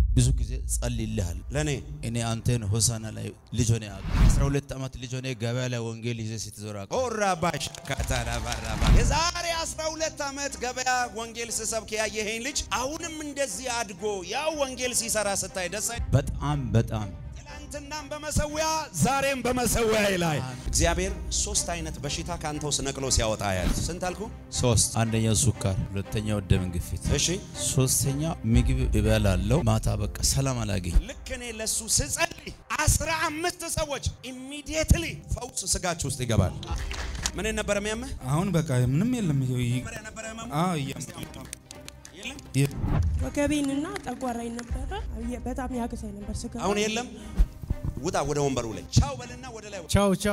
ብዙ ጊዜ ጸልይልሃል። ለእኔ እኔ አንተን ሆሳና ላይ ልጅ ሆነ ያውቅ 12 ዓመት ልጅ ሆነ ገበያ ላይ ወንጌል ይዘ ስትዞር አውቅ ኦራባሽ ካታራባራባ የዛሬ 12 ዓመት ገበያ ወንጌል ስሰብክ ያየኸኝ ልጅ አሁንም እንደዚህ አድጎ ያው ወንጌል ሲሰራ ስታይ ደስ አይ በጣም በጣም ትናንትናም በመሰዊያ ዛሬም በመሰዊያ ላይ እግዚአብሔር ሶስት አይነት በሽታ ከአንተ ውስጥ ነቅሎ ሲያወጣ ያል ስንት አልኩ? ሶስት አንደኛው ሱካር፣ ሁለተኛው ደም ግፊት፣ እሺ ሶስተኛ ምግብ እበላለው ማታ በቃ ሰላም አላገኝ። ልክ እኔ ለሱ ስጸልይ አስራ አምስት ሰዎች ኢሚዲየትሊ ፈውስ ስጋችሁ ውስጥ ይገባል። ምን ነበረ የሚያምህ? አሁን በቃ ምንም የለም። ይሄ ይ- መጀመሪያ ነበረ ህመሙ? አዎ እያመመኝ የለም? የ- ወገቤንና ጠጓራኝ ነበረ። የ- በጣም ያግዛኝ ነበር ስጋ አሁን የለም። ውጣ ወደ ወንበሩ ላይ ቻው በልና ወደ ላይ ቻው ቻው።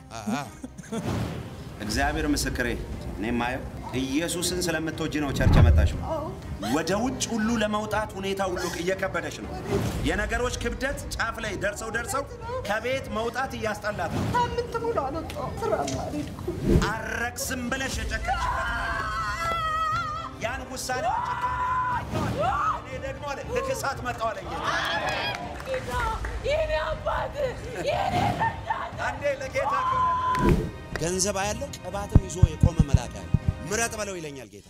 እግዚአብሔር ምስክሬ እኔ ማየው ኢየሱስን ስለምትወጂ ነው ቸርች የመጣሽው። ወደ ውጭ ሁሉ ለመውጣት ሁኔታ ሁሉ እየከበደሽ ነው። የነገሮች ክብደት ጫፍ ላይ ደርሰው ደርሰው ከቤት መውጣት እያስጠላት ነው። ሳምንት ሙሉ አልወጣሁም። ስራ አልሄድኩም። አረግስም ብለሽ የጨከንሽበት ያን ውሳኔ እኔ ደግሞ አለ ልክሳት መጣው አለ ጌታ። የኔ አባት የኔ ረዳት አንዴ ለጌታ ገንዘብ አያለው ቅባትም ይዞ የቆመ መልአክ ያለ ምረጥ በለው ይለኛል ጌታ።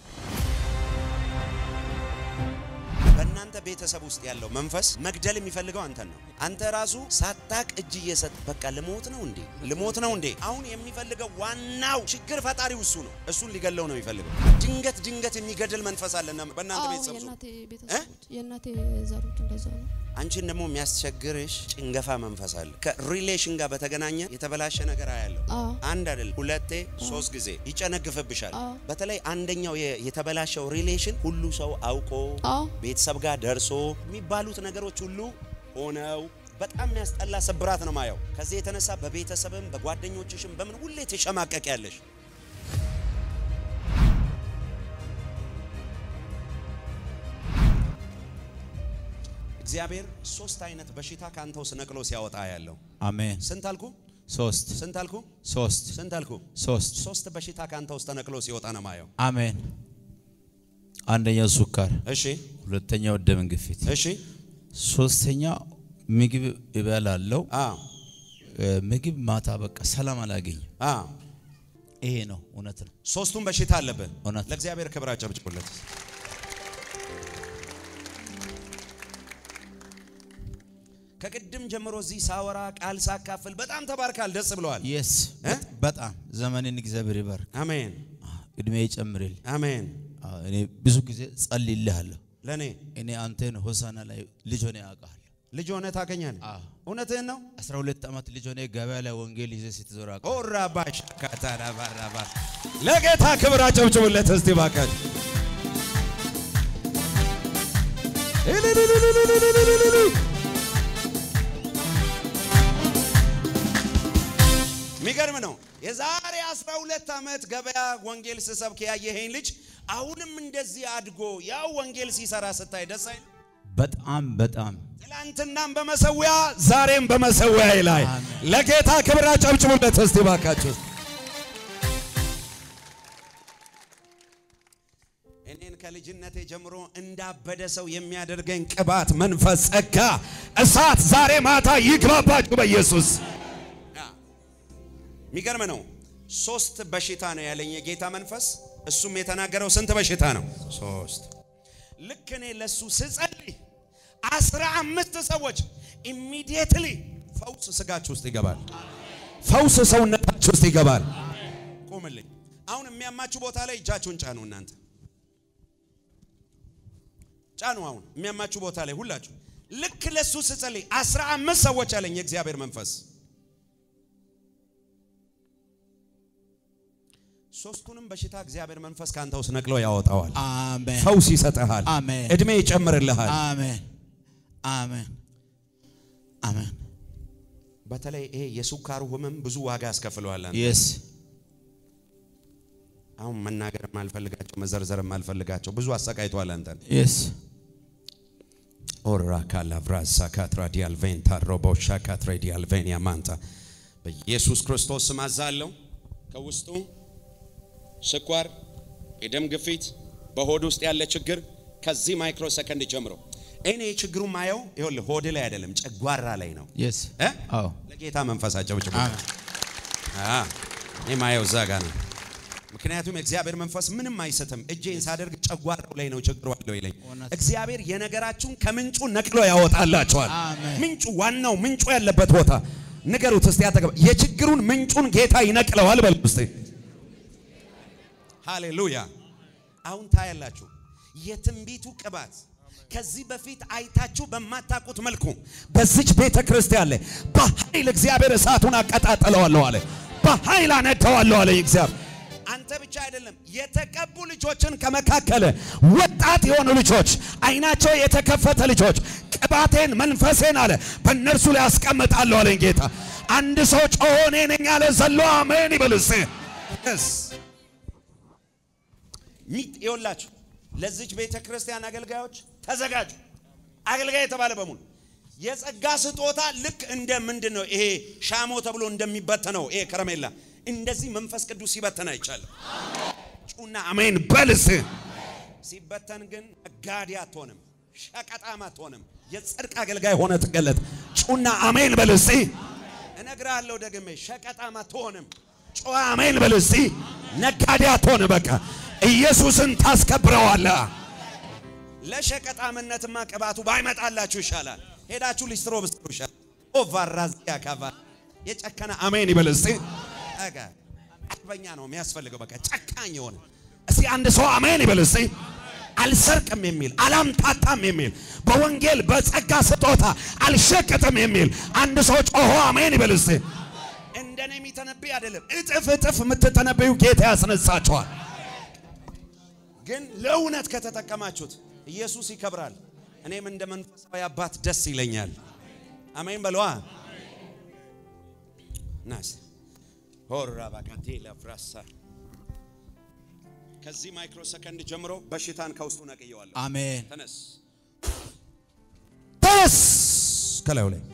በእናንተ ቤተሰብ ውስጥ ያለው መንፈስ መግደል የሚፈልገው አንተን ነው። አንተ ራሱ ሳታቅ እጅ እየሰጥ በቃ ልሞት ነው እንዴ ልሞት ነው እንዴ። አሁን የሚፈልገው ዋናው ችግር ፈጣሪው እሱ ነው። እሱን ሊገለው ነው የሚፈልገው። ድንገት ድንገት የሚገድል መንፈስ አለና በእናንተ አዎ ቤተሰብ ውስጥ የእናቴ ቤተሰቦች የእናቴ ዘሮች እንደዛ ነው። አንቺን ደግሞ የሚያስቸግርሽ ጭንገፋ መንፈስ አለ። ከሪሌሽን ጋር በተገናኘ የተበላሸ ነገር አያለው። አዎ አንድ አይደል፣ ሁለቴ ሶስት ጊዜ ይጨነግፍብሻል። አዎ። በተለይ አንደኛው የ- የተበላሸው ሪሌሽን ሁሉ ሰው አውቆ አዎ ቤተሰብ ጋር ደርሶ የሚባሉት ነገሮች ሁሉ ሆነው በጣም የሚያስጠላ ስብራት ነው ማየው። ከዚህ የተነሳ በቤተሰብም በጓደኞችሽም በምን ሁሌ ትሸማቀቅ ያለሽ እግዚአብሔር ሶስት አይነት በሽታ ከአንተ ውስጥ ነቅሎ ሲያወጣ ያለው አሜን። ስንት አልኩ? ሶስት ስንት አልኩ? ሶስት ስንት አልኩ? ሶስት ሶስት በሽታ ከአንተ ውስጥ ተነቅሎ ሲወጣ ነው ማየው። አሜን። አንደኛው ሱካር፣ እሺ ሁለተኛው ደም ግፊት፣ እሺ ሶስተኛ ምግብ እበላለው አ ምግብ ማታ በቃ ሰላም አላገኝ። አ ይሄ ነው እውነት ነው። ሶስቱም በሽታ አለብህ። እውነት። ለእግዚአብሔር ክብር አጨብጭቡለት። ከቅድም ጀምሮ እዚህ ሳወራ ቃል ሳካፍል በጣም ተባርካል፣ ደስ ብለዋል። የስ እ? በጣም ዘመንን እግዚአብሔር ይባርክ፣ አሜን እድሜ ይጨምርል። አሜን። አዎ፣ እኔ ብዙ ጊዜ ጸልይልሃለሁ። ለእኔ እኔ አንተን ሆሳና ላይ ልጅ ሆነ ያውቃል። ልጅ ሆነ ታገኛለህ። አዎ። እውነትህን ነው። 12 ዓመት ልጅ ሆነ ገበያ ላይ ወንጌል ይዘ ስትዞር አውቃል። ኦራባሽ ካታራባራባ ለጌታ ክብር አጨብጭቡለት እስቲ ባካችሁ። የሚገርም ነው። የዛሬ 12 ዓመት ገበያ ወንጌል ስሰብክ ያየኸኝ ልጅ አሁንም እንደዚህ አድጎ ያው ወንጌል ሲሰራ ስታይ ደስ አይል? በጣም በጣም ትላንትናም በመሰዊያ ዛሬም በመሰዊያ ላይ አሜን። ለጌታ ክብር አጨብጭቡለት እስቲ ባካችሁ። እኔን ከልጅነቴ ጀምሮ እንዳበደ ሰው የሚያደርገኝ ቅባት፣ መንፈስ፣ ጸጋ፣ እሳት ዛሬ ማታ ይግባባችሁ በኢየሱስ። የሚገርም ነው። ሶስት በሽታ ነው ያለኝ የጌታ መንፈስ። እሱም የተናገረው ስንት በሽታ ነው? ሶስት። ልክ እኔ ለሱ ስጸልይ አስራ አምስት ሰዎች ኢሚዲየትሊ ፈውስ ስጋችሁ ውስጥ ይገባል። ፈውስ ሰውነታችሁ ውስጥ ይገባል። ቁምልኝ። አሁን የሚያማችሁ ቦታ ላይ እጃችሁን ጫኑ። እናንተ ጫኑ። አሁን የሚያማችሁ ቦታ ላይ ሁላችሁ። ልክ ለሱ ስጸልይ አስራ አምስት ሰዎች አለኝ የእግዚአብሔር መንፈስ። ሶስቱንም በሽታ እግዚአብሔር መንፈስ ከአንተ ውስጥ ነቅሎ ያወጣዋል። አሜን ፈውስ ይሰጥሃል። አሜን እድሜ ይጨምርልሃል። አሜን አሜን አሜን። በተለይ ይሄ የሱካሩ ህመም ብዙ ዋጋ ያስከፍለዋል። አንተ የስ አሁን መናገር የማልፈልጋቸው መዘርዘር የማልፈልጋቸው ብዙ አሰቃይቷል አንተን። የስ ኦራ ካላቭራሳ ካትራዲያል ቬንታ ሮቦሻ ካትራዲያል ቬንያ ማንታ በኢየሱስ ክርስቶስ ስም አዛለሁ። ከውስጡ ስኳር፣ የደም ግፊት፣ በሆድ ውስጥ ያለ ችግር ከዚህ ማይክሮ ሰከንድ ጀምሮ እኔ ችግሩ ማየው ይኸውልህ ሆድ ላይ አይደለም ጨጓራ ላይ ነው የስ እ? አዎ ለጌታ መንፈሳቸው ብጭ አሜን። እኔ ማየው እዛ ጋር ነው ምክንያቱም የእግዚአብሔር መንፈስ ምንም አይስትም እጄን ሳደርግ ጨጓራው ላይ ነው ችግሩ አለው ይለኝ እውነት። እግዚአብሔር የነገራችሁን ከምንጩ ነቅሎ ያወጣላቸዋል አሜን። ምንጩ ዋናው ምንጩ ያለበት ቦታ ንገሩት እስቲ አጠገብ የችግሩን ምንጩን ጌታ ይነቅለዋል በሉ እስቲ ሃሌሉያ አሁን ታያላችሁ የትንቢቱ ቅባት ከዚህ በፊት አይታችሁ በማታውቁት መልኩ በዚች ቤተ ክርስቲያን ላይ በኃይል እግዚአብሔር እሳቱን አቀጣጥለዋለሁ አለ። በኃይል አነደዋለሁ አለ እግዚአብሔር። አንተ ብቻ አይደለም የተቀቡ ልጆችን ከመካከለ ወጣት የሆኑ ልጆች አይናቸው የተከፈተ ልጆች ቅባቴን መንፈሴን አለ በእነርሱ ላይ አስቀምጣለሁ አለኝ ጌታ። አንድ ሰው ጮሆ እኔ ነኝ አለ ዘሎ አሜን ይበል እስቲ። Yes. ሚት ይኸውላችሁ ለዚች ቤተ ክርስቲያን አገልጋዮች ተዘጋጁ። አገልጋይ የተባለ በሙሉ የጸጋ ስጦታ ልክ እንደ ምንድን ነው ይሄ ሻሞ ተብሎ እንደሚበተነው ይሄ ከረሜላ እንደዚህ መንፈስ ቅዱስ ሲበተን አይቻልም። ጩና አሜን በልስ ሲበተን ግን ነጋዴ አትሆንም፣ ሸቀጣም አትሆንም። የጽድቅ አገልጋይ ሆነ ትገለጥ። ጩና አሜን በልስ እነግርሃለሁ ደግሜ ሸቀጣም አትሆንም። ጮ አሜን በልስ ነጋዴ አትሆንም። በቃ ኢየሱስን ታስከብረዋለህ። ለሸቀጣምነትማ ቅባቱ ባይመጣላችሁ ይሻላል። ሄዳችሁ ሊስትሮ ብስትሮ ይሻላል። ኦቫራዚያ ካቫ የጨከነ አሜን ይበል እስቲ። አጋ አርበኛ ነው የሚያስፈልገው። በቃ ጨካኝ የሆነ እስቲ አንድ ሰው አሜን ይበል እስቲ። አልሰርቅም የሚል አላምታታም የሚል በወንጌል በጸጋ ስጦታ አልሸቅጥም የሚል አንድ ሰው ጮሆ አሜን ይበል እስቲ። እንደኔ የሚተነብይ አይደለም፣ እጥፍ እጥፍ የምትተነብዩ ጌታ ያስነሳቸዋል። ግን ለእውነት ከተጠቀማችሁት ኢየሱስ ይከብራል። እኔም እንደ መንፈሳዊ አባት ደስ ይለኛል። አሜን በለዋ ናስ ሆራ ባካቴ ለፍራሳ ከዚህ ማይክሮ ሰከንድ ጀምሮ በሽታን ከውስጡ ነቅየዋለሁ። አሜን ተነስ ተነስ ከላዩ ላይ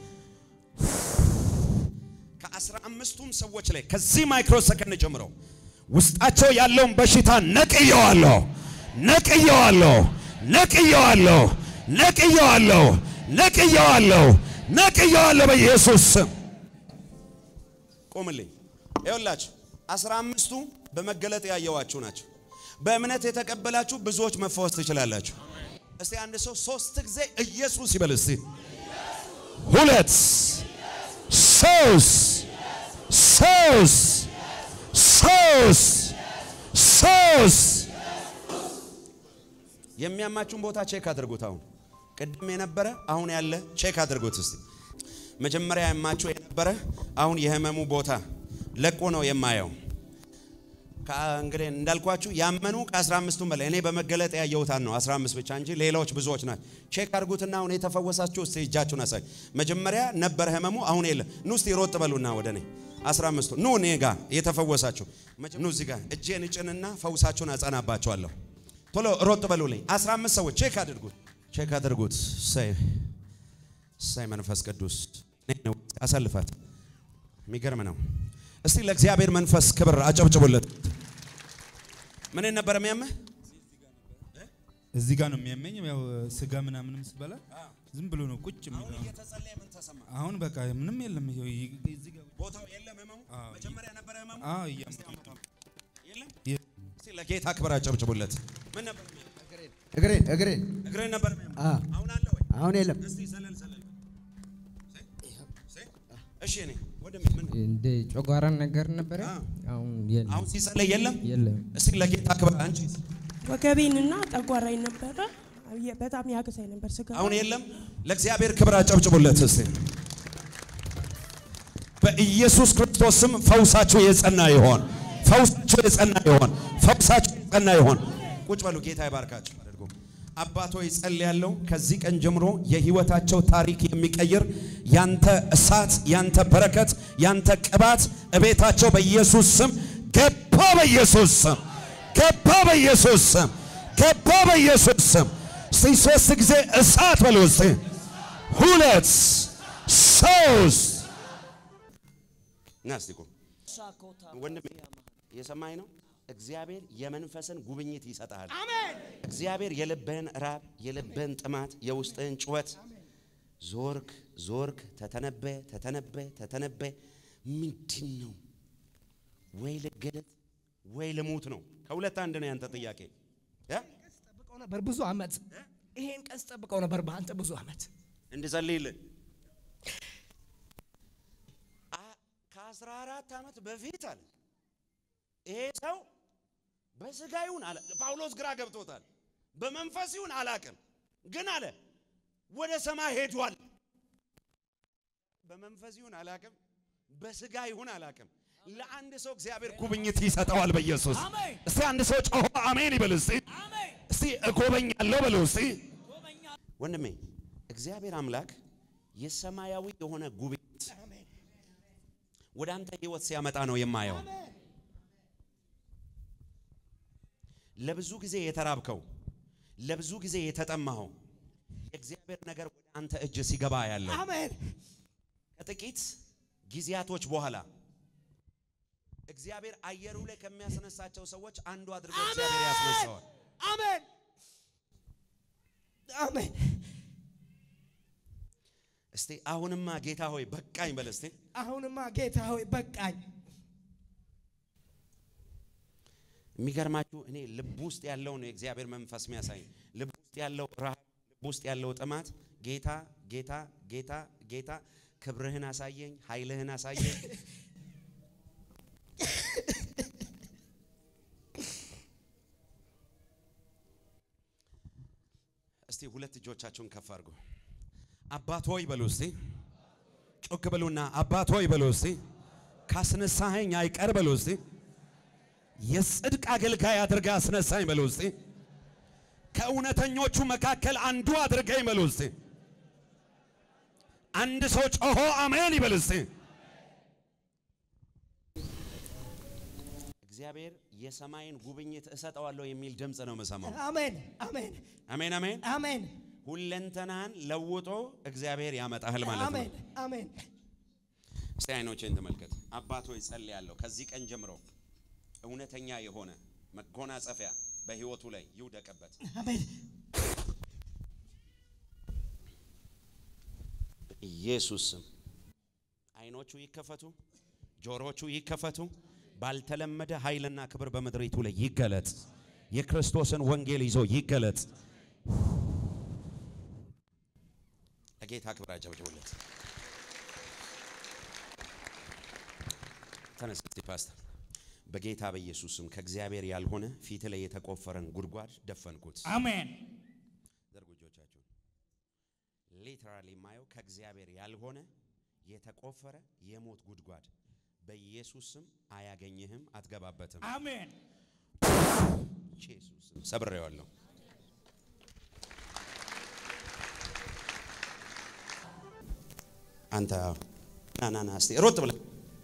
ከአስራ አምስቱም ሰዎች ላይ ከዚህ ማይክሮ ሰከንድ ጀምሮ ውስጣቸው ያለውን በሽታ ነቅየዋለሁ፣ ነቅየዋለሁ፣ ነቅየዋለሁ፣ ነቅየዋለሁ፣ ነቅየዋለሁ፣ ነቅየዋለሁ በኢየሱስ ስም። ቆምልኝ። ይኸውላችሁ አስራ አምስቱ በመገለጥ ያየዋችሁ ናቸው። በእምነት የተቀበላችሁ ብዙዎች መፈወስ ትችላላችሁ። እስቲ አንድ ሰው ሶስት ጊዜ ኢየሱስ ይበል እስቲ። ሁለት ሶስት ሶስት ሶስት ሶስት የሚያማችሁን ቦታ ቼክ አድርጉት። አሁን ቅድም የነበረ አሁን ያለ ቼክ አድርጉት እስቲ። መጀመሪያ ያማችሁ የነበረ አሁን የህመሙ ቦታ ለቆ ነው የማየው። እንግዲህ እንዳልኳችሁ ያመኑ ከ15ቱም በላይ እኔ በመገለጥ ያየሁታን ነው 15 ብቻ እንጂ ሌላዎች ብዙዎች ናቸው። ቼክ አድርጉትና አሁን የተፈወሳችሁ እስቲ እጃችሁን አሳይ። መጀመሪያ ነበረ ህመሙ አሁን የለ። ኑ እስቲ ሮጥ በሉና ወደ እኔ 15ቱ ኑ እኔ ጋር የተፈወሳችሁ ኑ እዚህ ጋር እጄን እጭንና ፈውሳችሁን አጸናባችኋለሁ። ቶሎ ሮጥ በሉልኝ። 15 ሰዎች ቼክ አድርጉት፣ ቼክ አድርጉት። ሳይ ሳይ መንፈስ ቅዱስ አሳልፋት። የሚገርም ነው። እስቲ ለእግዚአብሔር መንፈስ ክብር አጨብጭቡለት። ምን ነበር የሚያምህ? እዚህ ጋር ነው የሚያመኝ። ያው ስጋ ምናምንም ስበላ ዝም ብሎ ነው ቁጭ የሚለው። እየተጸለየ ምን ተሰማ? አሁን በቃ ምንም የለም። ይኸው ይ- እዚህ ጋር ቦታው የለም ህመሙ። መጀመሪያ ነበረ ህመሙ። አዎ እያመመኝ ነው። የለም። የ- እስቲ ለጌታ ክብር አጨብጭቡለት። ምን ነበር የሚያምህ? እግሬን እግሬን እግርህን ነበር የሚያምህ? አ አሁን አለ ወይ? አሁን የለም። እስቲ ዘለል ዘለል። እሺ እኔ ወደ ምን እንደ ጨጓራን ነገር ነበረ። አ። አሁን የለም አሁን ሲጸለይ የለም። የለም። እስቲ ለጌታ ክብር አንቺ ወገቤንና ጠጓራኝ ነበረ። የ- በጣም ያግዛኝ ነበር ስጋ አሁን የለም። ለእግዚአብሔር ክብር አጨብጭቡለት እስቲ። በኢየሱስ ክርስቶስ ስም ፈውሳችሁ የጸና ይሆን። ፈውሳችሁ የጸና ይሆን። ፈውሳችሁ የጸና ይሆን። ቁጭ በሉ። ጌታ ይባርካችሁ። አድርጎ አባቶ ይጸልያለሁ። ከዚህ ቀን ጀምሮ የህይወታቸው ታሪክ የሚቀይር ያንተ እሳት፣ ያንተ በረከት፣ ያንተ ቅባት እቤታቸው በኢየሱስ ስም ገባ። በኢየሱስ ስም ገባ። በኢየሱስ ስም ገባ። በኢየሱስ ስም እስቲ ሶስት ጊዜ እሳት በሉ እስቲ። ሁለት ሶስት ና እስቲ ቁም ወንድሜ እየሰማኝ ነው እግዚአብሔር የመንፈስን ጉብኝት ይሰጣል። እግዚአብሔር የልብህን ራብ፣ የልብህን ጥማት፣ የውስጥህን ጩኸት ዞርክ ዞርክ፣ ተተነበ ተተነበ ተተነበ ምንድን ነው? ወይ ልገለጥ ወይ ልሙት ነው። ከሁለት አንድ ነው ያንተ ጥያቄ እ? ጠብቀው ነበር ብዙ አመት። ይሄን ቀን ጠብቀው ነበር በአንተ ብዙ አመት። እንድጸልይልህ አ- ከአስራ አራት ዓመት በፊት አለ ይሄ ሰው በስጋ ይሁን አለ ጳውሎስ ግራ ገብቶታል። በመንፈስ ይሁን አላቅም፣ ግን አለ ወደ ሰማይ ሄዷል። በመንፈስ ይሁን አላቅም፣ በስጋ ይሁን አላቅም። ለአንድ ሰው እግዚአብሔር ጉብኝት ይሰጠዋል በኢየሱስ እስቲ አንድ ሰው ጮሆ አሜን ይበል እስቲ እስቲ እጎበኛለሁ በለው እስቲ ወንድሜ እግዚአብሔር አምላክ የሰማያዊ የሆነ ጉብኝት ወደ አንተ ህይወት ሲያመጣ ነው የማየው። ለብዙ ጊዜ የተራብከው ለብዙ ጊዜ የተጠማኸው የእግዚአብሔር ነገር ወደ አንተ እጅ ሲገባ ያለው አሜን ከጥቂት ጊዜያቶች በኋላ እግዚአብሔር አየሩ ላይ ከሚያስነሳቸው ሰዎች አንዱ አድርጎ እግዚአብሔር ያስነሳዋል። አሜን አሜን። እስቲ አሁንማ ጌታ ሆይ በቃኝ በል እስቲ። አሁንማ ጌታ ሆይ በቃኝ። የሚገርማችሁ እኔ ልብ ውስጥ ያለውን የእግዚአብሔር መንፈስ የሚያሳይ ልብ ውስጥ ያለው ረሃብ፣ ልብ ውስጥ ያለው ጥማት ጌታ ጌታ ጌታ ጌታ ክብርህን አሳየኝ፣ ኃይልህን አሳየኝ። እስቲ ሁለት እጆቻችሁን ከፍ አድርጉ። አባት ሆይ በሉ እስቲ፣ ጮክ በሉና አባት ሆይ በሉ እስቲ፣ ካስነሳኸኝ አይቀር በሉ እስቲ የጽድቅ አገልጋይ አድርጋ አስነሳኝ በሉ እስቲ። ከእውነተኞቹ መካከል አንዱ አድርገኝ በሉ እስቲ። አንድ ሰው ጮሆ አሜን ይበል እስቲ። እግዚአብሔር የሰማይን ጉብኝት እሰጠዋለሁ የሚል ድምፅ ነው የምሰማው። አሜን አሜን አሜን አሜን። አሜን ሁለንተናን ለውጦ እግዚአብሔር ያመጣህል ማለት ነው። አሜን አሜን። እስቲ አይኖችን ተመልከት። አባት ሆይ ጸልያለሁ ከዚህ ቀን ጀምሮ እውነተኛ የሆነ መጎናጸፊያ በህይወቱ ላይ ይውደቅበት። አሜን ኢየሱስ ስም አይኖቹ ይከፈቱ፣ ጆሮቹ ይከፈቱ። ባልተለመደ ኃይልና ክብር በምድሪቱ ላይ ይገለጥ። የክርስቶስን ወንጌል ይዞ ይገለጥ። ለጌታ ክብር አጨብጭቡለት። ተነስ እስቲ ፓስተር። በጌታ በኢየሱስ ስም ከእግዚአብሔር ያልሆነ ፊት ላይ የተቆፈረን ጉድጓድ ደፈንኩት። አሜን ዘርጉ እጆቻችሁን። ሊተራሊ የማየው ከእግዚአብሔር ያልሆነ የተቆፈረ የሞት ጉድጓድ በኢየሱስ ስም አያገኝህም፣ አትገባበትም። አሜን ኢየሱስ ስም ሰብሬዋለሁ። አንተ ና ና ና እስቲ ሮጥ ብለህ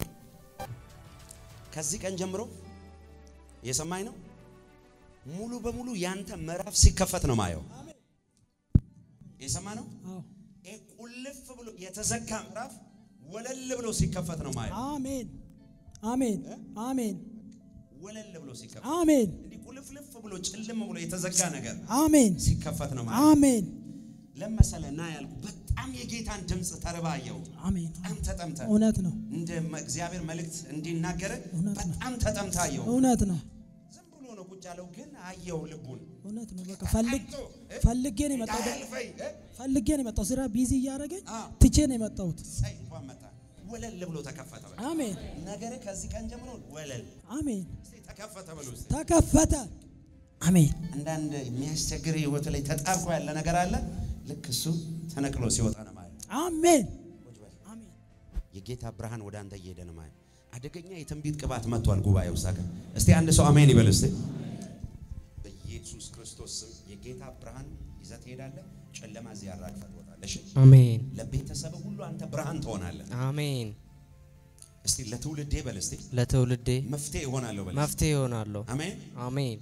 ከዚህ ቀን ጀምሮ የሰማኝ ነው። ሙሉ በሙሉ ያንተ ምዕራፍ ሲከፈት ነው ማየው። የሰማ ነው። ይሄ ቁልፍ ብሎ የተዘጋ ምዕራፍ ወለል ብሎ ሲከፈት ነው ማየው። አሜን አሜን አሜን ወለል ብሎ ሲከፈት አሜን እንዲህ ቁልፍልፍ ብሎ ጭልም ብሎ የተዘጋ ነገር አሜን ሲከፈት ነው ማየው። አሜን ለመሰለ ና ያልኩ በጣም የጌታን ድምፅ ተርባየው አሜን በጣም ተጠምተ እውነት ነው እንደ መ- እግዚአብሔር መልእክት እንዲናገረ እውነት ነው። በጣም ተጠምታየው። እውነት ነው ዝም ብሎ ነው ቁጭ ያለው፣ ግን አየው ልቡን እውነት ነው በቃ ፈልግ ፈልጌ ነው የመጣው እንዳያልፈኝ እ? ፈልጌ ነው የመጣው ስራ ቢዚ እያደረገኝ አ። ትቼ ነው የመጣሁት ሳይ እንኳን መጣ ወለል ብሎ ተከፈተ። በቃ አሜን ነገረ ከዚህ ቀን ጀምሮ ወለል አሜን እስቲ ተከፈተ በሉ እስቲ። ተከፈተ አሜን አንዳንድ የሚያስቸግር ህይወት ላይ ተጣብቆ ያለ ነገር አለ። ልክ እሱ ተነቅሎ ሲወጣ ነው ማለት አሜን አሜን የጌታ ብርሃን ወደ አንተ እየሄደ ነው ማለት አደገኛ የትንቢት ቅባት መጥቷል። ጉባኤ ውስጥ አገር እስቲ አንድ ሰው አሜን ይበል እስቲ። በኢየሱስ ክርስቶስ ስም የጌታ ብርሃን ይዘህ ትሄዳለህ። ጨለማ እዚህ ያራግፈህ ትወጣለህ። እሺ? አሜን ለቤተሰብ ሁሉ አንተ ብርሃን ትሆናለህ። አሜን። እስቲ ለትውልዴ በል እስቲ ለትውልዴ መፍትሄ እሆናለሁ በል እስቲ። መፍትሄ ይሆናለሁ። አሜን አሜን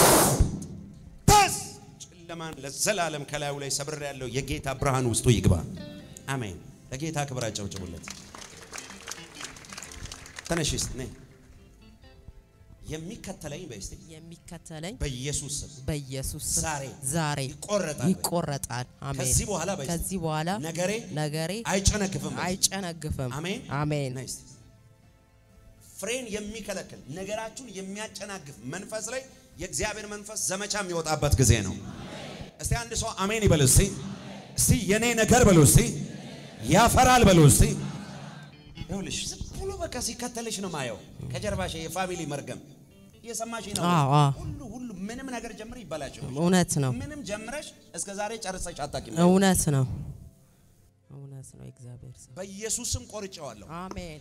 በስ ጨለማን ለዘላለም ከላዩ ላይ ሰብር ያለው የጌታ ብርሃን ውስጡ ይግባ። አሜን። ለጌታ ክብር አጨብጭቡለት። ተነሽ እስቲ ነይ። የሚከተለኝ በስቲ የሚከተለኝ በኢየሱስ ስም በኢየሱስ ስም ዛሬ ዛሬ ይቆረጣል። ይቆረጣል። አሜን። ከዚህ በኋላ በስቲ ከዚህ በኋላ ነገሬ ነገሬ አይጨነግፍም። በስቲ። አይጨነግፍም። አሜን አሜን። ነይ እስቲ። ፍሬን የሚከለክል ነገራችሁን የሚያጨናግፍ መንፈስ ላይ የእግዚአብሔር መንፈስ ዘመቻ የሚወጣበት ጊዜ ነው። እስቲ አንድ ሰው አሜን ይበል እስቲ። እስቲ የኔ ነገር በሉ እስቲ ያፈራል በሉ እስቲ። ይኸውልሽ ዝም ብሎ በቃ ሲከተልሽ ነው ማየው። ከጀርባሽ የፋሚሊ መርገም እየሰማሽ ነው። አዎ፣ አዎ። ሁሉ ሁሉ ምንም ነገር ጀምር ይበላሽ። እውነት ነው። ምንም ጀምረሽ እስከ ዛሬ ጨርሰሽ አታውቂም። እውነት ነው። እውነት ነው። እግዚአብሔር ሰው በኢየሱስ ስም ቆርጬዋለሁ። አሜን።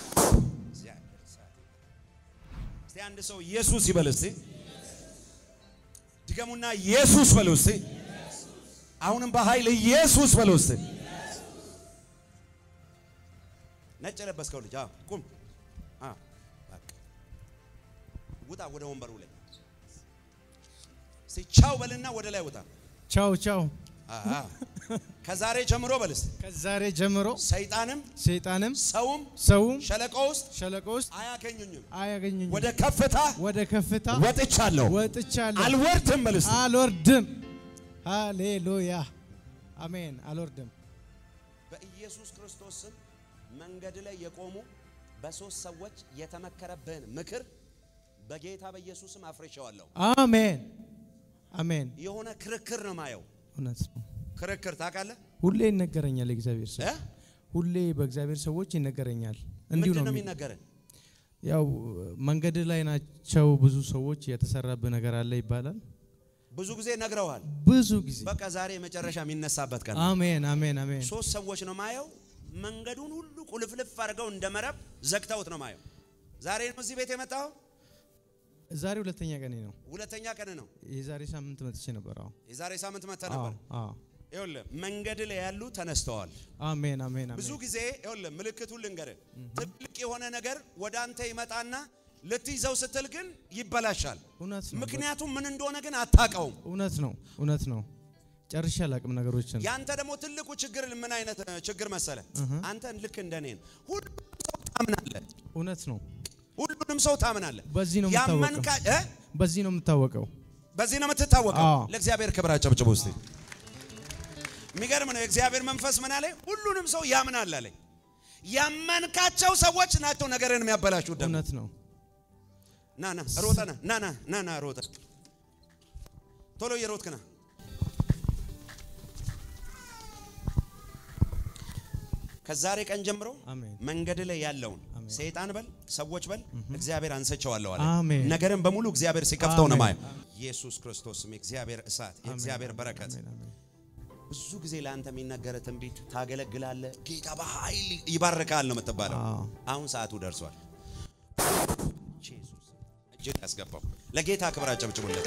እስቲ አንድ ሰው ኢየሱስ ይበል እስቲ። ድገሙና ኢየሱስ በሉ እስቲ። አሁንም በኃይል ኢየሱስ በሉ እስቲ። ነጭ የለበስከው ልጅ አዎ፣ ቁም። አዎ፣ በቃ ውጣ ወደ ወንበሩ ላይ እስቲ ቻው በልና ወደ ላይ ውጣ። ቻው ቻው። አዎ፣ ከዛሬ ጀምሮ በል እስቲ ከዛሬ ጀምሮ ሰይጣንም ሰይጣንም ሰውም ሰውም ሸለቆ ውስጥ ሸለቆ ውስጥ አያገኙኝም። አያገኙኝም። ወደ ከፍታ ወደ ከፍታ ወጥቻለሁ። ወጥቻለሁ። አልወርድም በል እስቲ። አልወርድም። ሃሌሉያ አሜን። አልወርድም። በኢየሱስ ክርስቶስ ስም መንገድ ላይ የቆሙ በሶስት ሰዎች የተመከረብህን ምክር በጌታ በኢየሱስ ስም አፍርሼዋለሁ። አሜን አሜን። የሆነ ክርክር ነው ማየው። እውነት ነው። ክርክር ታውቃለህ? ሁሌ ይነገረኛል የእግዚአብሔር ሰው እ? ሁሌ በእግዚአብሔር ሰዎች ይነገረኛል። እንዲሁ ምንድን ነው ነው የሚ- የሚነገርን? ያው መንገድ ላይ ናቸው ብዙ ሰዎች የተሰራብህ ነገር አለ ይባላል። ብዙ ጊዜ ነግረውሃል። ብዙ ጊዜ በቃ ዛሬ መጨረሻ የሚነሳበት ቀን ነው። አሜን አሜን አሜን። ሶስት ሰዎች ነው ማየው። መንገዱን ሁሉ ቁልፍልፍ አድርገው እንደ መረብ ዘግተውት ነው ማየው። ዛሬ ነው እዚህ ቤት የመጣው። ዛሬ ሁለተኛ ቀኔ ነው። ሁለተኛ ቀን ነው። የዛሬ ሳምንት መጥቼ ነበር። አዎ የዛሬ ሳምንት መጥተህ አዎ ነበር። አዎ። ይኸውልህ መንገድ ላይ ያሉ ተነስተዋል። አሜን አሜን ብዙ አሜን። ጊዜ ይኸውልህ ምልክቱን ልንገርህ። ትልቅ የሆነ ነገር ወደ አንተ ይመጣና ልትይዘው ስትል ግን ይበላሻል። እውነት ነው። ምክንያቱም ምን እንደሆነ ግን አታውቀውም። እውነት ነው እውነት ነው። ጨርሼ አላቅም ነገሮችን። ያንተ ደግሞ ትልቁ ችግር ምን አይነት እ, ችግር መሰለ? አንተ ልክ እንደኔ ነው። ሁሉንም ሰው ታምናለህ። እውነት ነው። ሁሉንም ሰው ታምናለህ። በዚህ ነው የምታወቀው። ያመንካ እ? በዚህ ነው የምታወቀው። በዚህ ነው የምትታወቀው። አዎ። ለእግዚአብሔር ክብር አጨብጭቡ እስቲ። የሚገርም ነው። የእግዚአብሔር መንፈስ ምን አለ? ሁሉንም ሰው ያምናል አለኝ። ያመንካቸው ሰዎች ናቸው ነገርን የሚያበላሹት። ደግሞ እውነት ነው። ና ና ሮጠ ና ና ና ና ና ሮጠ ቶሎ እየሮጥክ ና። ከዛሬ ቀን ጀምሮ አሜን። መንገድ ላይ ያለውን ሰይጣን በል ሰዎች በል እግዚአብሔር አንሰቸዋለሁ አለ። አሜን። ነገርን በሙሉ እግዚአብሔር ሲከፍተው ነው አሜን። ማየው። ኢየሱስ ክርስቶስም የእግዚአብሔር እሳት የእግዚአብሔር በረከት አሜን አሜን። ብዙ ጊዜ ለአንተ የሚነገር ትንቢት ታገለግላለህ፣ ጌታ በኃይል ይባርካል ነው የምትባለው። አዎ። አሁን ሰዓቱ ደርሷል። ኢየሱስ እጅግ ያስገባው ለጌታ ክብር አጨብጭቡለት።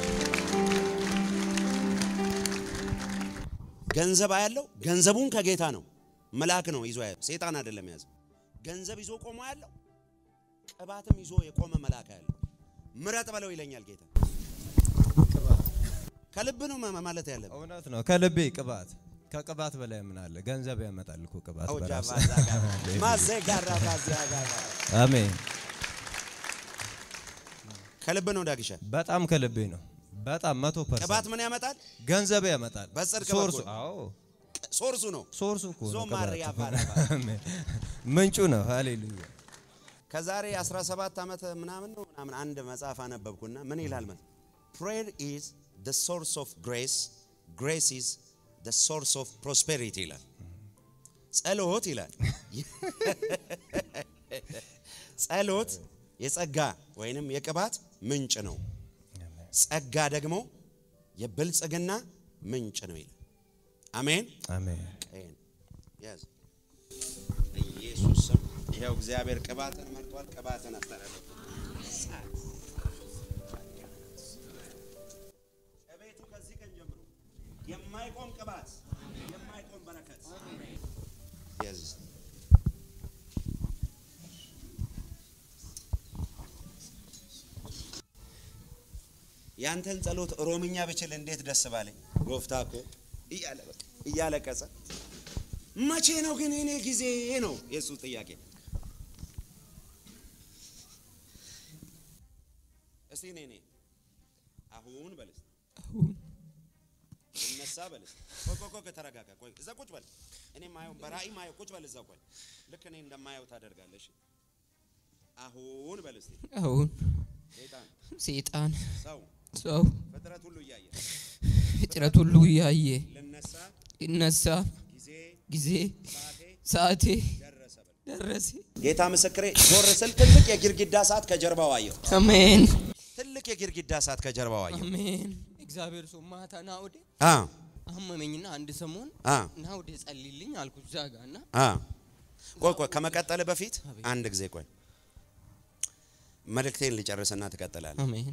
ገንዘብ ያለው ገንዘቡን ከጌታ ነው መልአክ ነው ይዞ ያለው ሴጣን አይደለም የያዘው። ገንዘብ ይዞ ቆሞ ያለው ቅባትም ይዞ የቆመ መልአክ ያለው ምረጥ በለው ይለኛል ጌታ። ከልብ ነው ማ- ማለት ያለብህ። እውነት ነው። ከልቤ ቅባት ከቅባት በላይ ምን አለ? ገንዘብ ያመጣል እኮ ቅባት አውጃ በራሱ። ባዛ ጋር ማዘጋራ ባዛ ጋር አሜን። ከልብ ነው ዳግሻ። በጣም ከልቤ ነው። በጣም መቶ ፐርሰንት ቅባት ምን ያመጣል? ገንዘብ ያመጣል። በጽድቅ ሶርሱ በኩል። አዎ ሶርሱ ነው። ሶርሱ እኮ ነው ዞማሪያ ቅባት። ባራባ። አሜን። ምንጩ ነው። ሃሌሉያ ከዛሬ 17 ዓመት ምናምን ነው ምናምን አንድ መጽሐፍ አነበብኩና ምን ይላል መሰለህ? prayer is the source of grace grace is the source of prosperity ይላል። ጸሎት ይላል ጸሎት የጸጋ ወይንም የቅባት ምንጭ ነው። ጸጋ ደግሞ የብልጽግና ምንጭ ነው ይላል። አሜን አሜን። ቀይን ያዝ ኢየሱስ ስም ይኸው እግዚአብሔር ቅባትን መርጧል። ቅባትን አስተላለፈ። ከቤቱ ከዚህ ቀን ጀምሮ የማይቆም ቅባት፣ የማይቆም በረከት ያዝ ያንተን ጸሎት ኦሮምኛ ብችል እንዴት ደስ ባለኝ። ጎፍታ እኮ እያለ በቃ እያለቀሰ መቼ ነው ግን እኔ ጊዜ ነው የሱ ጥያቄ። እስቲ እኔ እኔ አሁን በል እስቲ አሁን ልነሳ በል እስቲ ቆይ ቆይ ቆይ ተረጋጋ ቆይ እዛ ቁጭ በል እኔ ማየው በራእይ ማየው ቁጭ በል እዛ ቆይ ልክ እኔ እንደማየው ታደርጋለሽ አሁን በል እስቲ አሁን ሰይጣን ሰይጣን ሰው ሰው ፍጥረት ሁሉ እያየ ፍጥረት ሁሉ እያየ ልነሳ ይነሳ ጊዜ ጊዜ ሰዓቴ ሰዓቴ ደረሰ በል ደረሰ። ጌታ ምስክሬ ዞር ስል ትልቅ የግድግዳ ሰዓት ከጀርባው አየሁ አሜን ትልቅ የግድግዳ ሰዓት ከጀርባው አየሁ አሜን። እግዚአብሔር ሰው ማታ ና ወደ አ አመመኝና አንድ ሰሞን አ ና ወደ ጸልይልኝ አልኩት እዛ ጋ እና አ ቆይ ቆይ ከመቀጠል በፊት አንድ ጊዜ ቆይ መልእክቴን ልጨርስና ትቀጥላለህ። አሜን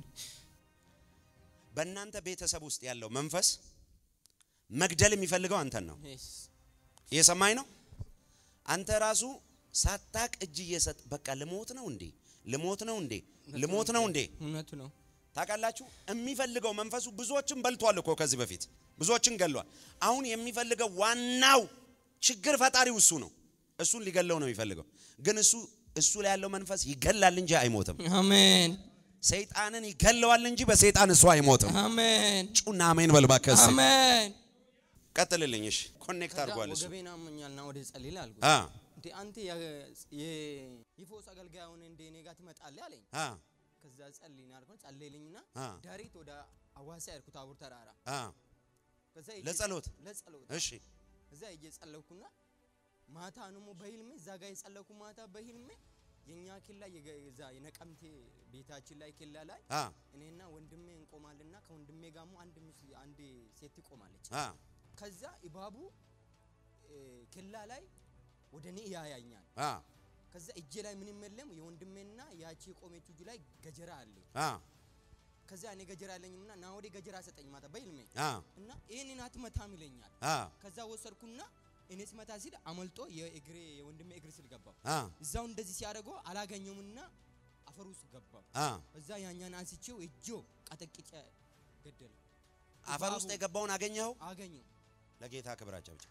በእናንተ ቤተሰብ ውስጥ ያለው መንፈስ መግደል የሚፈልገው አንተን ነው። እየሰማኝ ነው? አንተ ራሱ ሳታቅ እጅ እየሰጥ በቃ ልሞት ነው እንዴ ልሞት ነው እንዴ ልሞት ነው እንዴ እውነቱ ነው። ታውቃላችሁ የሚፈልገው መንፈሱ ብዙዎችን በልቷል እኮ ከዚህ በፊት ብዙዎችን ገሏል። አሁን የሚፈልገው ዋናው ችግር ፈጣሪው እሱ ነው። እሱን ሊገለው ነው የሚፈልገው። ግን እሱ እሱ ላይ ያለው መንፈስ ይገላል እንጂ አይሞትም። አሜን ሰይጣንን ይገለዋል እንጂ በሰይጣን እሱ አይሞትም። አሜን ጩና አሜን በል እባክህ እስኪ። አሜን። ቀጥልልኝ። እሺ ኮኔክት አድርጓል እሱ ወገቤን አሞኛል ና ወደ ጸልይልህ አልኩት። አ እንዴ አንተ የ- የ- የፈውስ አገልጋይ ሆነ እንደ እኔ ጋር ትመጣለህ አለኝ። አ ከዛ ጸልይና አልኩት። ጸለይልኝና አ ዳሪት ወደ አዋሳ ያልኩት አቡር ተራራ አ ከዛ ሄጄ- ለጸሎት ለጸሎት እሺ እዛ ሄጄ ጸለይኩና ማታ ደግሞ በህልሜ እዛ ጋር የጸለይኩ ማታ በህልሜ የኛ ኬላ የገ- እዛ የነቀምቴ ቤታችን ላይ ኬላ ላይ አ እኔና ወንድሜ እንቆማልና ከወንድሜ ጋር አንድ ሚስ- አንድ ሴት ትቆማለች። አ ከዛ እባቡ እ፣ ኬላ ላይ ወደ እኔ ያያኛል። አ ከዛ እጄ ላይ ምንም የለም። የወንድሜና ያቺ የቆመችው እጁ ላይ ገጀራ አለ። አ ከዛ እኔ ገጀራ አለኝምና ና ወደ ገጀራ ሰጠኝ ማታ በህልሜ አ እና ይህንን አትመታም ይለኛል። አ ከዛ ወሰድኩና እኔ ስመታ ሲል አመልጦ የእግሬ የወንድሜ እግር ስር ገባው። አ እዛው እንደዚህ ሲያደርገው አላገኘውምና አፈር ውስጥ ገባው። አ እዛ ያኛን አንስቼው እጆ ቀጠቅጬ ገደለ። አፈር ውስጥ የገባውን አገኘኸው? አገኘው። ለጌታ ክብር አጨብጭብ።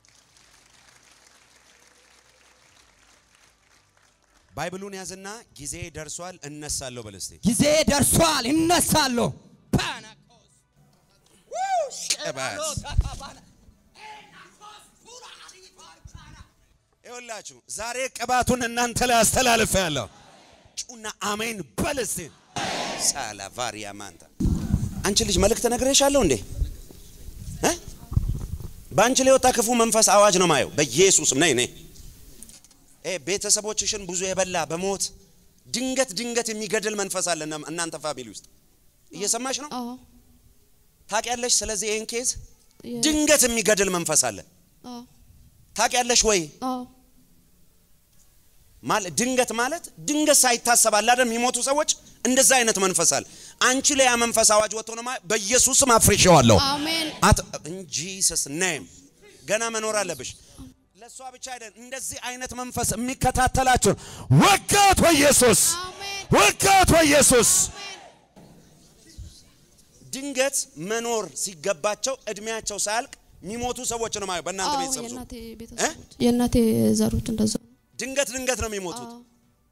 ባይብሉን ያዝና ጊዜ ደርሷል እነሳለሁ በል እስቲ። ጊዜ ደርሷል፣ እነሳለሁ። ቅባት ይኸውላችሁ ዛሬ ቅባቱን እናንተ ላይ አስተላልፈ ያለሁ ጩና አሜን በል እስቲ። ሳላቫሪያ ማንታ አንቺ ልጅ መልእክት ነግሬሻለሁ እንዴ እ? በአንቺ ላይ የወጣ ክፉ መንፈስ አዋጅ ነው ማየው። በኢየሱስም ነይ ነይ እ ቤተሰቦችሽን ብዙ የበላ በሞት ድንገት ድንገት የሚገድል መንፈስ አለ እና- እናንተ ፋሚሊ ውስጥ እየሰማሽ ነው? አዎ ታውቂያለሽ? ስለዚህ ይህን ኬዝ የ- ድንገት የሚገድል መንፈስ አለ። አዎ ታውቂያለሽ ወይ? አዎ ማለት ድንገት ማለት ድንገት ሳይታሰብ አለ አይደል? የሚሞቱ ሰዎች እንደዛ አይነት መንፈስ አለ። አንቺ ላይ ያ መንፈስ አዋጅ ወጥቶ ነው ማለት በኢየሱስም አፍርሼዋለሁ። አሜን አት ኢን ጂሰስ ኔም ገና መኖር አለብሽ። ለእሷ ብቻ አይደል፣ እንደዚህ አይነት መንፈስ የሚከታተላችሁ ወጋት በኢየሱስ ወጋት በኢየሱስ ድንገት መኖር ሲገባቸው እድሜያቸው ሳያልቅ የሚሞቱ ሰዎች ነው ማለት በእናንተ አዎ ቤተሰብ ዙሪያ። የእናቴ ቤተሰቦች የእናቴ ዘሩት እንደዛ ነው። ድንገት ድንገት ነው የሚሞቱት። አዎ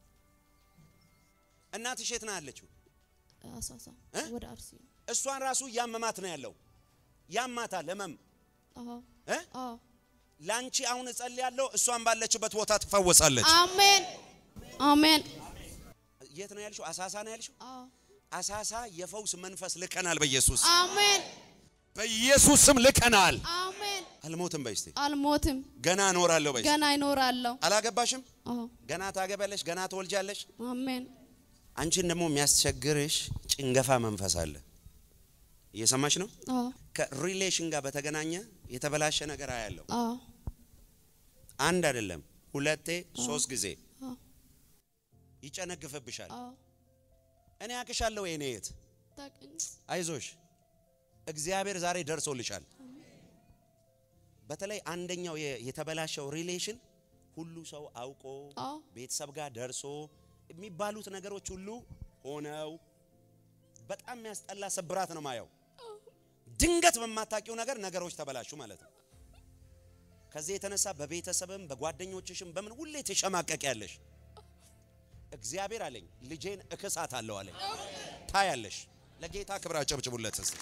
እናትሽ የት ነው ያለችው? አሳሳ እ? ወደ አርሲ ነው። እሷን ራሱ እያመማት ነው ያለው። ያማታል ህመም አዎ እ? አዎ ለአንቺ አሁን እጸልያለሁ፣ እሷን ባለችበት ቦታ ትፈወሳለች። አሜን አሜን የት ነው ያልሽው? አሳሳ ነው ያልሽው? አዎ አሳሳ የፈውስ መንፈስ ልከናል። በኢየሱስ አሜን በኢየሱስ ስም ልከናል። አሜን አልሞትም በይ እስቲ። አልሞትም ገና እኖራለሁ በይ እስቲ። ገና ይኖራለሁ። አላገባሽም? አዎ ገና ታገቢያለሽ፣ ገና ትወልጃለሽ። አሜን አንቺን ደግሞ የሚያስቸግርሽ ጭንገፋ መንፈስ አለ። እየሰማሽ ነው? አዎ ከሪሌሽን ጋር በተገናኘ የተበላሸ ነገር አያለው። አዎ አንድ አይደለም፣ ሁለቴ፣ ሶስት ጊዜ አዎ ይጨነግፍብሻል። አዎ እኔ አቅሻለሁ የኔ የት ታውቂኝ አይዞሽ፣ እግዚአብሔር ዛሬ ደርሶልሻል። በተለይ አንደኛው የ- የተበላሸው ሪሌሽን ሁሉ ሰው አውቆ አዎ ቤተሰብ ጋር ደርሶ የሚባሉት ነገሮች ሁሉ ሆነው በጣም የሚያስጠላ ስብራት ነው ማየው። ድንገት በማታውቂው ነገር ነገሮች ተበላሹ ማለት ነው። ከዚህ የተነሳ በቤተሰብም በጓደኞችሽም በምን ሁሌ ትሸማቀቅ ያለሽ እግዚአብሔር አለኝ ልጄን እክሳት አለው አለኝ። ታያለሽ ለጌታ ክብር አጨብጭቡለት እስቲ።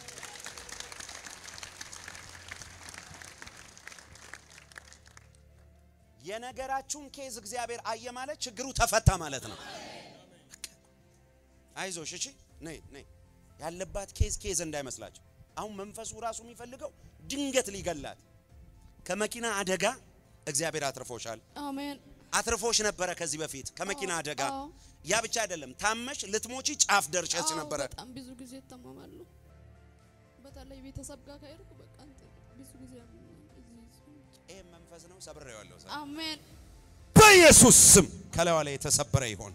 የነገራችሁን ኬዝ እግዚአብሔር አየ ማለት ችግሩ ተፈታ ማለት ነው። አይዞሽ፣ እሺ፣ ነይ ነይ። ያለባት ኬዝ ኬዝ እንዳይመስላችሁ። አሁን መንፈሱ ራሱ የሚፈልገው ድንገት ሊገላት ከመኪና አደጋ እግዚአብሔር አትርፎሻል። አሜን። አትርፎሽ ነበረ ከዚህ በፊት ከመኪና አደጋ። አዎ። ያ ብቻ አይደለም፣ ታመሽ ልትሞቺ ጫፍ ደርሸች አዎ፣ ነበረ። በጣም ብዙ ጊዜ ይታመማሉ። በተለይ ቤተሰብ ጋር ከሄድኩ በቃ እንትን ብዙ ጊዜ ያመኛል። እዚህ ይህ መንፈስ ነው፣ ሰብሬዋለሁ። አሜን። በኢየሱስ ስም ከላይዋ ላይ የተሰበረ ይሆን።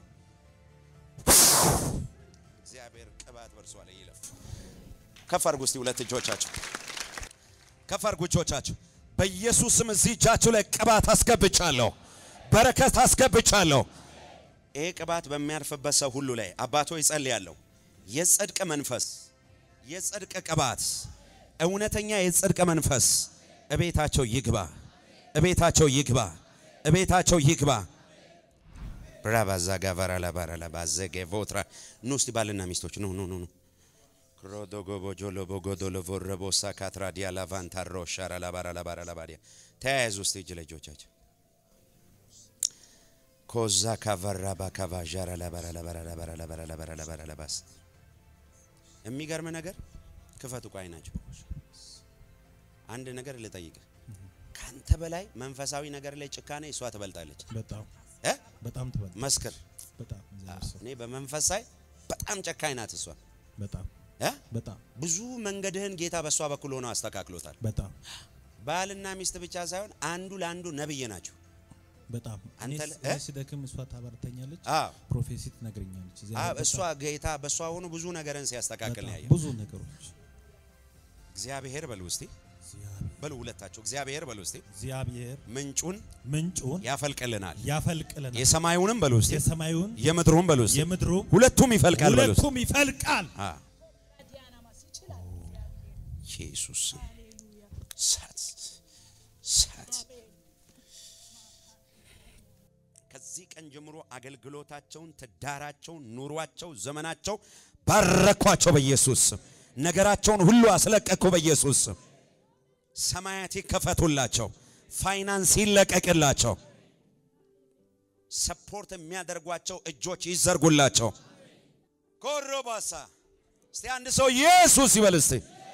እግዚአብሔር ቅባት በእርሷ ላይ ይለፍ። ከፍ አድርጉ እስቲ ሁለት እጆቻችሁ ከፍ አድርጉ እጆቻችሁ። በኢየሱስ ስም እዚህ እጃችሁ ላይ ቅባት አስገብቻለሁ፣ በረከት አስገብቻለሁ። ይሄ ቅባት በሚያርፍበት ሰው ሁሉ ላይ አባቶ ይጸልያለሁ። የጽድቅ መንፈስ፣ የጽድቅ ቅባት፣ እውነተኛ የጽድቅ መንፈስ እቤታቸው ይግባ፣ እቤታቸው ይግባ፣ እቤታቸው ይግባ። ብራባዛ ጋቫራ ላባራ ላባዘገ ቮትራ ኑ እስቲ ባልና ሚስቶች ኑ ኑ ኑ ኑ ክሮዶጎቦ ጆሎቦ ጎዶሎቮ ረቦሳ ካትራዲያ ላቫንታሮ ሻራ ላባራ ላባራ ላባዲያ ተያያዙ እስቲ እጅ ለእጆቻቸው ኮዛ ካቫራ ባካቫ ዣራ ላባራ ላባራ ላባራ ላባራ ላባራ ላባራ ላባስ የሚገርም ነገር ክፈቱ ቋይ ናቸው። አንድ ነገር ልጠይቅ ካንተ በላይ መንፈሳዊ ነገር ላይ ጭካኔ እሷ ትበልጣለች። በጣም እ በጣም ትበል መስክር። በጣም እኔ በመንፈስ ሳይ በጣም ጨካኝ ናት እሷ። በጣም እ በጣም ብዙ መንገድህን ጌታ በእሷ በኩል ሆኖ አስተካክሎታል። በጣም ባልና ሚስት ብቻ ሳይሆን አንዱ ለአንዱ ነብይ ናቸው። በጣም አንተ እኔ ለ- እ? እኔ ስደክም እሷ ታበረተኛለች፣ አዎ። ፕሮፌሲ ትነግረኛለች። እዚያ አዎ፣ ላይ እሷ በጣም- ጌታ በእሷ ሆኖ ብዙ ነገርን ሲያስተካክል ነው በጣም ያየው። ብዙ ነገሮች እግዚአብሔር በሉ እስቲ በሉ ሁለታቸው እግዚአብሔር በሉ እስቲ እግዚአብሔር ምንጩን ምንጩን ያፈልቅልናል ያፈልቅልናል የሰማዩንም በሉ እስቲ የሰማዩን የምድሩን በሉ እስቲ የምድሩም ሁለቱም ይፈልቃል በሉ እስቲ ሁለቱም ይፈልቃል። አ ኢየሱስ ሳት ሳት ከዚህ ቀን ጀምሮ አገልግሎታቸውን፣ ትዳራቸውን፣ ኑሯቸው፣ ዘመናቸው ባረኳቸው በኢየሱስ ስም። ነገራቸውን ሁሉ አስለቀቅኩ በኢየሱስ ስም። ሰማያት ይከፈቱላቸው፣ ፋይናንስ ይለቀቅላቸው፣ ሰፖርት የሚያደርጓቸው እጆች ይዘርጉላቸው። ኮሮባሳ እስቲ አንድ ሰው ኢየሱስ ይበል እስቲ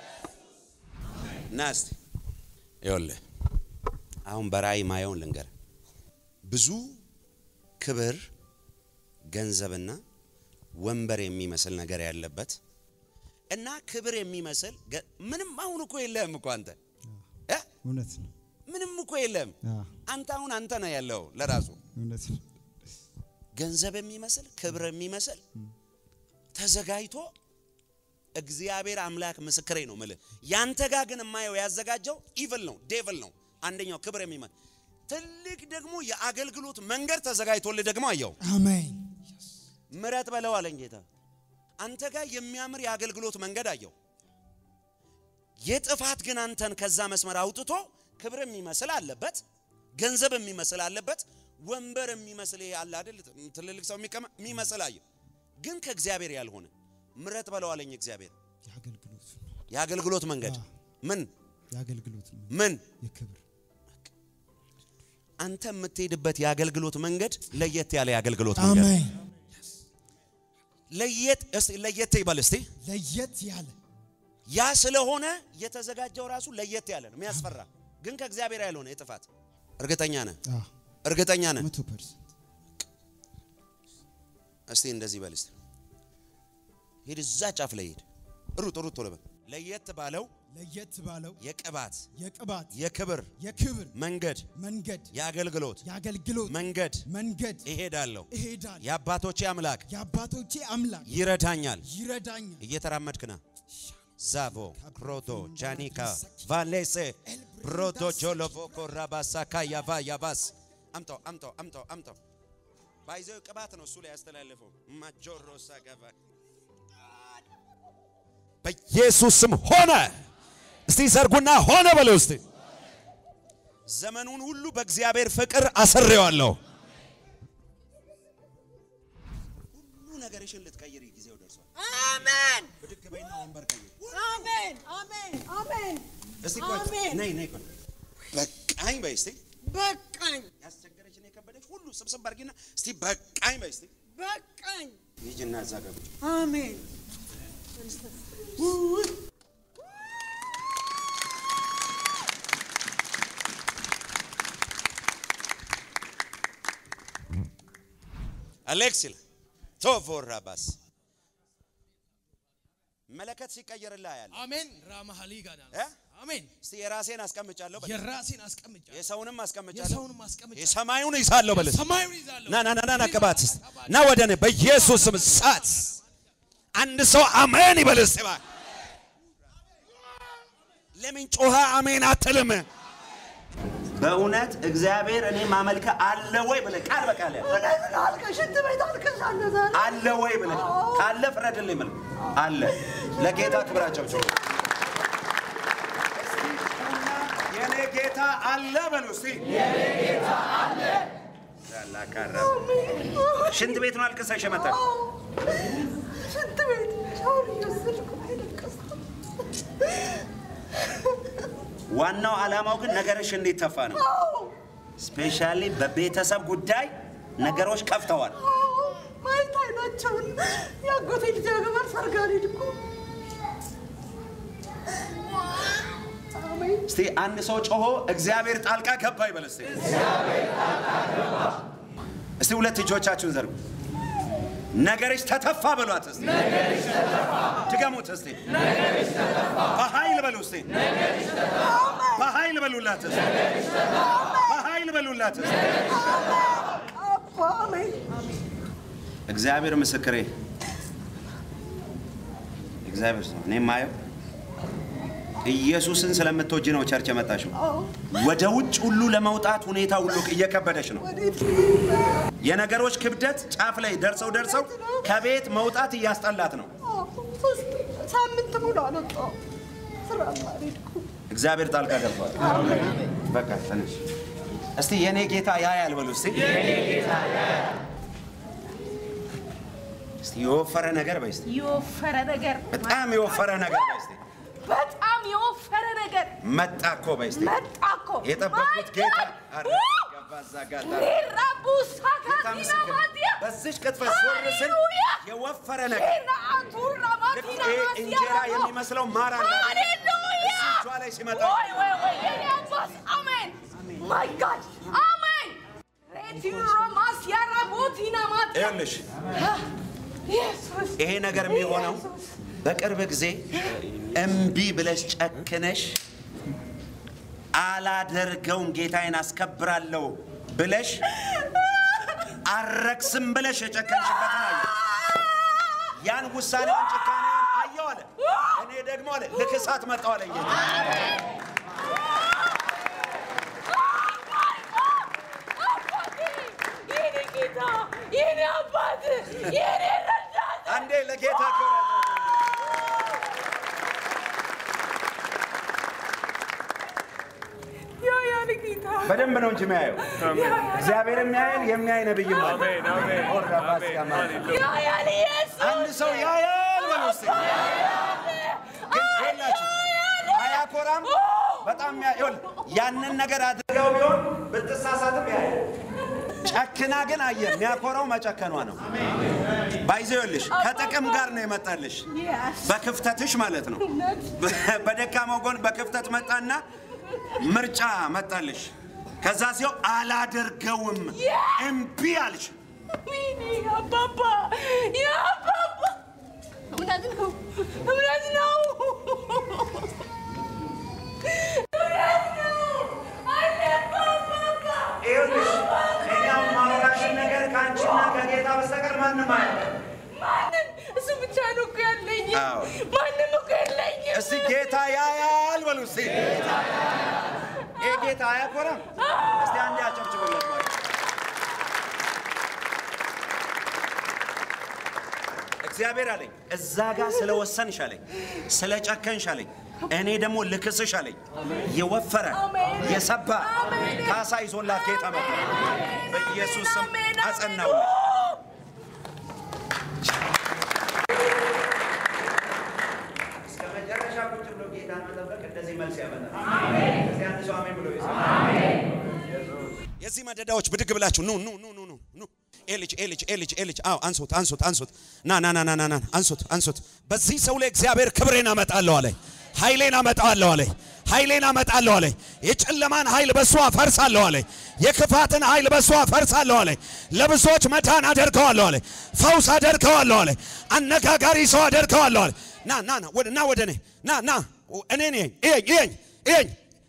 ና እስቲ ይኸውልህ አሁን በራእይ ማየውን ልንገር ብዙ ክብር ገንዘብና ወንበር የሚመስል ነገር ያለበት እና ክብር የሚመስል ገ- ምንም አሁን እኮ የለህም እኮ አንተ እ? እውነት ነው። ምንም እኮ የለህም አዎ፣ አንተ አሁን አንተ ነህ ያለው ለራሱ እውነት ነው። ገንዘብ የሚመስል ክብር የሚመስል ተዘጋጅቶ እግዚአብሔር አምላክ ምስክሬ ነው ምልህ ያንተ ጋር ግን የማየው ያዘጋጀው ኢቭል ነው ዴቭል ነው አንደኛው ክብር የሚመስል ትልቅ ደግሞ የአገልግሎት መንገድ ተዘጋጅቶልህ ደግሞ አየው አሜን። ምረት በለው አለኝ ጌታ አንተ ጋር የሚያምር የአገልግሎት መንገድ አየው የጥፋት ግን አንተን ከዛ መስመር አውጥቶ ክብር የሚመስል አለበት ገንዘብ የሚመስል አለበት ወንበር የሚመስል ይሄ አለ አይደል ትልልቅ ሰው የሚቀመ የሚመስል አየው ግን ከእግዚአብሔር ያልሆነ ምረት በለው አለኝ እግዚአብሔር የአገልግሎት የአገልግሎት መንገድ ምን የአገልግሎት ነው። ምን የክብር አንተ የምትሄድበት የአገልግሎት መንገድ ለየት ያለ የአገልግሎት መንገድ አሜን። ለየት እስቲ ለየት ይበል እስቲ ለየት ያለ ያ ስለሆነ የተዘጋጀው ራሱ ለየት ያለ ነው የሚያስፈራ ግን ከእግዚአብሔር ያልሆነ የጥፋት እርግጠኛ ነህ አዎ፣ እርግጠኛ ነህ መቶ ፐርሰንት እስቲ እንደዚህ በል እስቲ ሂድ እዛ ጫፍ ላይ ሂድ ሩጥ ሩጥ ቶሎ በል ለየት ባለው ለየት ባለው የቅባት የቅባት የክብር የክብር መንገድ መንገድ የአገልግሎት የአገልግሎት መንገድ መንገድ እሄዳለሁ እሄዳለሁ። የአባቶቼ አምላክ የአባቶቼ አምላክ ይረዳኛል ይረዳኛል። እየተራመድክ ና ዛቮ ክሮቶ ጃኒካ ቫሌሴ ብሮቶ ጆሎቮኮ ራባሳካ ያቫ ያባስ አምጣው አምጣው አምጣው አምጣው ባይዘው ቅባት ነው እሱ ላይ ያስተላለፈው ማጆሮ ሳገባ በኢየሱስ ስም ሆነ እስቲ ዘርጉና ሆነ በለው እስቲ ዘመኑን ሁሉ በእግዚአብሔር ፍቅር አስሬዋለሁ ሁሉ ነገር ወንበርሽን ልትቀይሪ ጊዜው ደርሷል። አሜን ብድግ በይና ወንበር ቀይሪ። አሜን አሜን አሜን እስቲ ቆይ አሜን ነይ ነይ ቆይ በቃኝ በይ እስቲ በቃኝ ያስቸገረችን የከበደች ሁሉ ስብስብ አድርጊና እስቲ በቃኝ በይ እስቲ በቃኝ ሂጂና እዛ ገብች አሜን አሌክስ ይላል ቶፎራ ባስ መለከት ሲቀየርልህ ያለ አሜን ራማሃሊ ጋዳ አሜን እስቲ የራሴን አስቀምጫለሁ በል። የራሴን አስቀምጫለሁ የሰውንም አስቀምጫለሁ የሰውንም አስቀምጫለሁ የሰማዩን ይዛለሁ በል። ሰማዩን ይዛለሁ ና ና ና ና ና ቅባት እስቲ ና ወደ እኔ በኢየሱስ ስም እሳት አንድ ሰው አሜን ይበል እስቲ እባክህ። ለምን ጮኸ አሜን አትልም? በእውነት እግዚአብሔር እኔ ማመልከ አለ ወይ ብለህ ቃል በቃል ያዝ። እውነት አልቀሽ ሽንት ቤት አልቀሻለሁ ዛሬ አለ ወይ ብለህ ካለ ፍረድልኝ ብለህ አለ። ለጌታ ክብራቸው ቸው የኔ ጌታ አለ በሉ እስቲ። ላካራ ሽንት ቤት ነው አልቅሰሽ የመጣሽ? ሽንት ቤት ሻወር እየወሰድኩ ነው የለቀስኩት። ዋናው ዓላማው ግን ነገርሽ እንዲተፋ ነው። ስፔሻሊ በቤተሰብ ጉዳይ ነገሮች ከፍተዋል። ማየት አይናቸውን የአጎቴ ልጅ ያገባል ሰርግ አልሄድኩም። አሜን እስቲ አንድ ሰው ጮሆ እግዚአብሔር ጣልቃ ገባ ይበል እስቲ። እስቲ ሁለት እጆቻችሁን ዘርጉ። ነገርሽ ተተፋ በሏት እስቲ። ድገሙት እስቲ። በኃይል በሉ እስቲ። በኃይል በሉላት እስቲ። በኃይል በሉላት እስቲ። አባ አሜን እግዚአብሔር ምስክሬ፣ እግዚአብሔር ነው። እኔ የማየው ኢየሱስን ስለምትወጂ ነው ቸርች የመጣሽው። ወደ ውጭ ሁሉ ለመውጣት ሁኔታ ሁሉ እየከበደሽ ነው። የነገሮች ክብደት ጫፍ ላይ ደርሰው ደርሰው ከቤት መውጣት እያስጠላት ነው። ሶስት ሳምንት ሙሉ አልወጣሁም። ስራ አልሄድኩም። እግዚአብሔር ጣልቃ ገብቷል። በቃ ተነሽ እስቲ የኔ ጌታ ያያል በሉ እስቲ። እስቲ የወፈረ ነገር በይ እስቲ። የወፈረ ነገር በጣም የወፈረ ነገር በይ እስቲ። በጣም የወፈረ ነገር መጣ እኮ በይ እስቲ። መጣ እኮ የጠበቁት ጌታ አረ ገባ እዛ ጋር ጣለ። ሊራቡ ሳካቲና ማዲያ በዚች ቅጥፈት ዞር ስል የወፈረ ነገር ቱራ ልክ ይሄ እንጀራ የሚመስለው ማር አለ አይደል? ሃሌሉያ እጇ ላይ ሲመጣ ወይ ወይ ወይ የኔ አባት አሜን ማይ ጋድ አሜን ሬቲሮ ማስያራ ቦቲና ማዲያ ይኸውልሽ ኢየሱስ ይሄ ነገር የሚሆነው በቅርብ ጊዜ እምቢ ብለሽ ጨክነሽ አላደርገውም ጌታዬን አስከብራለሁ ብለሽ አረክስም ብለሽ የጨከንሽበትን አየ። ያን ውሳኔውን ጭካኔውን አየው አለ። እኔ ደግሞ አለ ልክሳት መጣው አለ ጌታ። የኔ ጌታ የኔ አባት የኔ ረዳት አንዴ ለጌታ ክብረት ያ ያን ጌታ በደንብ ነው እንጂ የሚያየው እግዚአብሔር የሚያየን የሚያይ ነብይም አለ። ኦራ ባሲያ ማለት ነው። ያ ያን ኢየሱስ አንድ ሰው ያያል በሉ እስቲ። ግን ይኸውላችሁ አያኮራም። በጣም ያ- ይኸውልህ ያንን ነገር አድርገው ቢሆን ብትሳሳትም ያያል። ጨክና ግን አየ። የሚያኮራው መጨከኗ ነው። ባይዘው ይኸውልሽ ከጥቅም ጋር ነው የመጣልሽ በክፍተትሽ ማለት ነው። በደካማው ጎን በክፍተት መጣና ምርጫ መጣልሽ። ከዛ ሲው አላደርገውም እምቢ አልሽ። ወይኔ አባባ ያ አባባ እውነት ነው እውነት ነው እውነት ነው አለባ አባባ ይኸውልሽ እኔ አሁን ማወራሽን ነገር ከአንቺና ከጌታ በስተቀር ማንም አያውቅም። ማንም እሱ ብቻ ነው እኮ ያለኝ አዎ። ማንም እኮ የለኝም እስቲ ጌታ ያያል በሉ እስቲ። ይሄ ጌታ አያኮራም? እስቲ አንዴ አጨብጭቡለት ማለት እግዚአብሔር አለኝ እዛ ጋር ስለወሰንሽ አለኝ፣ ስለ ጨከንሽ አለኝ። እኔ ደግሞ ልክስሽ አለኝ። የወፈረ የሰባ ካሳ ይዞላት ጌታ መጣ። በኢየሱስ ስም አጸናውልሽ። ጌታን መጠበቅ እንደዚህ መልስ ያመጣል። እስቲ አንድ ሰው አሜን ብሎ የዚህ መደዳዎች ብድግ ብላችሁ ኑ ኑ ኑ ኑ ኑ ኑ ኤልጅ ኤልጅ ኤልጅ ኤልጅ አዎ አንሱት አንሱት አንሱት ና ና ና ና ና ና አንሱት አንሱት በዚህ ሰው ላይ እግዚአብሔር ክብሬን አመጣለሁ አለ ኃይሌን አመጣለሁ አለ ኃይሌን አመጣለሁ አለ የጨለማን ኃይል በሷ አፈርሳለሁ አለ የክፋትን ኃይል በሷ አፈርሳለሁ አለ ለብዙዎች መዳን አደርገዋለሁ አለ ፈውስ አደርገዋለሁ አለ አነጋጋሪ ሰው አደርገዋለሁ አለ ና ና ና ወደ ና ወደ እኔ ና ና እኔ ነኝ እየኝ እየኝ እየኝ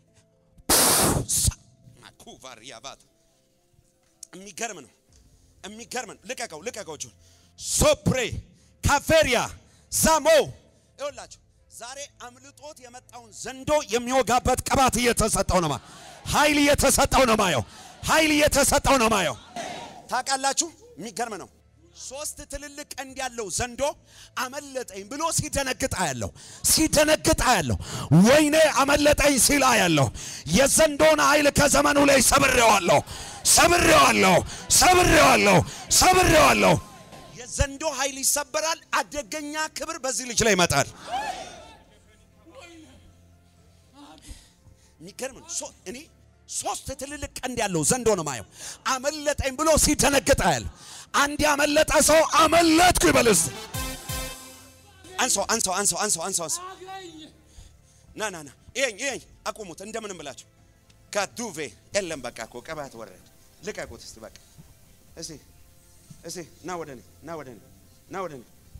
ኩቫሪያባት የሚገርም ነው የሚገርም ነው። ልቀቀው ልቀቀው እጁን ሶፕሬ ካፌሪያ ዛሞ ይኸውላችሁ ዛሬ አምልጦት የመጣውን ዘንዶ የሚወጋበት ቅባት እየተሰጠው ነው። ኃይል እየተሰጠው ነው ማየው። ኃይል እየተሰጠው ነው ማየው። ታውቃላችሁ፣ የሚገርም ነው። ሶስት ትልልቅ ቀንድ ያለው ዘንዶ አመለጠኝ ብሎ ሲደነግጥ አያለሁ። ሲደነግጥ አያለሁ። ወይኔ አመለጠኝ ሲል አያለሁ። የዘንዶን ኃይል ከዘመኑ ላይ ሰብሬዋለሁ፣ ሰብሬዋለሁ፣ ሰብሬዋለሁ፣ ሰብሬዋለሁ። የዘንዶ ኃይል ይሰበራል። አደገኛ ክብር በዚህ ልጅ ላይ ይመጣል። የሚገርም ነው። ሶ- እኔ ሶስት ትልልቅ ቀንድ ያለው ዘንዶ ነው ማየው። አመለጠኝ ብሎ ሲደነግጥ አያለሁ። አንድ ያመለጠ ሰው አመለጥኩ ይበል እስቲ። አንሳው አንሳው አንሳው አንሳው አንሳው አንሳው። ና ና ና ይሄኝ ይሄኝ አቁሙት፣ እንደምንም ብላችሁ ከዱቬ የለም። በቃ እኮ ቅባት ወረድ። ልቀቁት እስቲ በቃ እስቲ እስቲ ና ወደ እኔ ና ወደ እኔ ና ወደ እኔ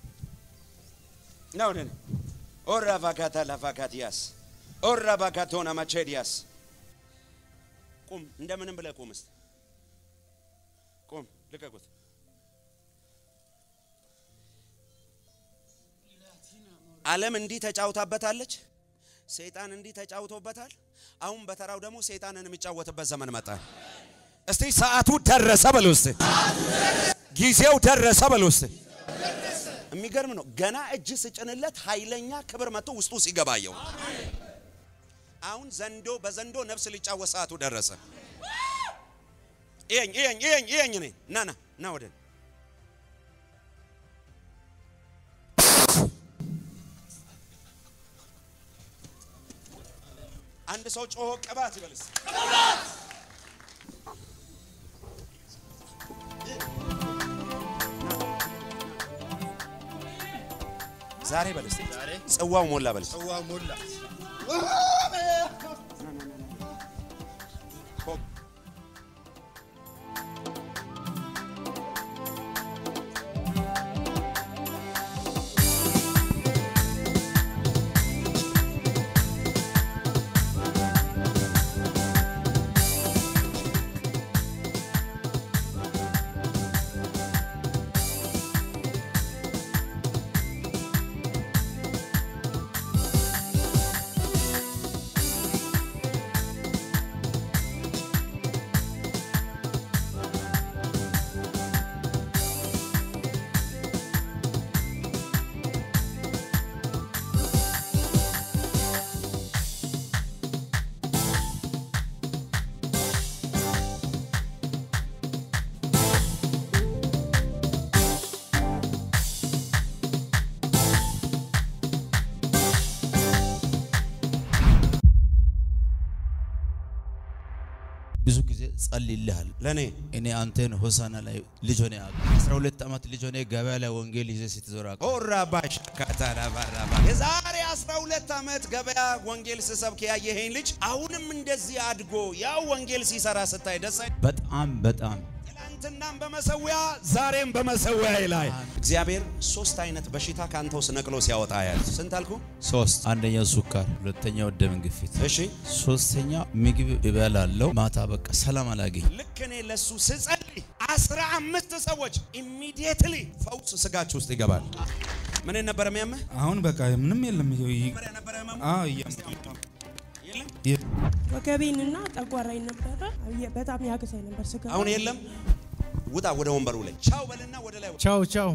ና ወደ እኔ ኦራ ቫጋታ ላቫጋቲያስ ኦራ ቫጋቶና ማቼዲያስ ቁም፣ እንደምንም ብለህ ቁም እስቲ ቁም፣ ልቀቁት። ዓለም እንዲህ ተጫውታበታለች። ሰይጣን እንዲህ ተጫውቶበታል። አሁን በተራው ደግሞ ሰይጣንን የሚጫወትበት ዘመን መጣ። እስቲ ሰዓቱ ደረሰ በሉ እስቲ፣ ጊዜው ደረሰ በሉ እስቲ። የሚገርም ነው። ገና እጅ ስጭንለት ኃይለኛ ክብር መጥቶ ውስጡ ሲገባየው አሁን ዘንዶ በዘንዶ ነፍስ ሊጫወት ሰዓቱ ደረሰ። ይሄኝ ይሄኝ ይሄኝ ይሄኝ እኔ ና ና ና ወደ እኔ። አንድ ሰው ጮሆ ቅባት ይበልስ። ዛሬ በልስ። ጽዋው ሞላ በልስ። ጽዋው ሞላ። ብዙ ጊዜ ጸልይልሃል ለኔ እኔ አንተን ሆሳና ላይ ልጅ ሆነ ያውቅ 12 ዓመት ልጅ ሆነ ገበያ ላይ ወንጌል ይዘህ ስትዞር አውቅ ኦራባሽ ካታራባራባ የዛሬ 12 ዓመት ገበያ ወንጌል ስሰብክ ያየኸኝ ልጅ አሁንም እንደዚህ አድጎ ያው ወንጌል ሲሰራ ስታይ ደስ አይ በጣም በጣም ትናንትናም በመሰዊያ ዛሬም በመሰዊያ ላይ እግዚአብሔር ሶስት አይነት በሽታ ከአንተ ውስጥ ነቅሎ ሲያወጣ ያል ስንት አልኩ? ሶስት አንደኛው ሱካር፣ ሁለተኛው ደም ግፊት፣ እሺ ሶስተኛ ምግብ እበላለው ማታ በቃ ሰላም አላገኝ። ልክ እኔ ለሱ ስጸልይ አስራ አምስት ሰዎች ኢሚዲየትሊ ፈውስ ስጋችሁ ውስጥ ይገባል። ምን ነበር የሚያምህ? አሁን በቃ ምንም የለም። ይኸው ይ- አዎ እያመመኝ ነው። የ- ወገቤንና ጠጓራይን ነበረ። የ- በጣም ያግዛኝ ነበር ስጋ አሁን የለም። ውጣ ወደ ወንበሩ ላይ ቻው በልና ወደ ላይ ቻው ቻው።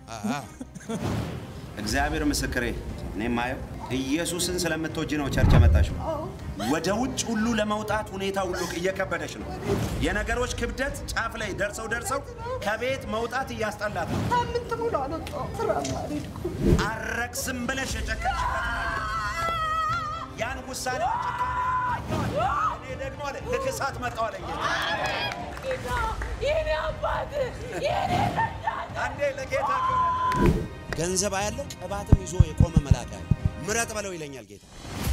እግዚአብሔር ምስክሬ፣ እኔ ማየው ኢየሱስን ስለምትወጂ ነው ቸርች የመጣሽው። ወደ ውጭ ሁሉ ለመውጣት ሁኔታ ሁሉ እየከበደሽ ነው። የነገሮች ክብደት ጫፍ ላይ ደርሰው ደርሰው ከቤት መውጣት እያስጠላት ነው። ሳምንት ሙሉ አልወጣሁም። ስራ አልሄድኩም። አረክስም ብለሽ የጨከንሽበት ያን ውሳኔ እኔ ደግሞ አለ ልክሳት መጣው አለ ጌታ። የኔ አባት የኔ አንዴ ለጌታ ገንዘብ አያለው ቅባትም ይዞ የቆመ መልአክ አለ። ምረጥ በለው ይለኛል ጌታ።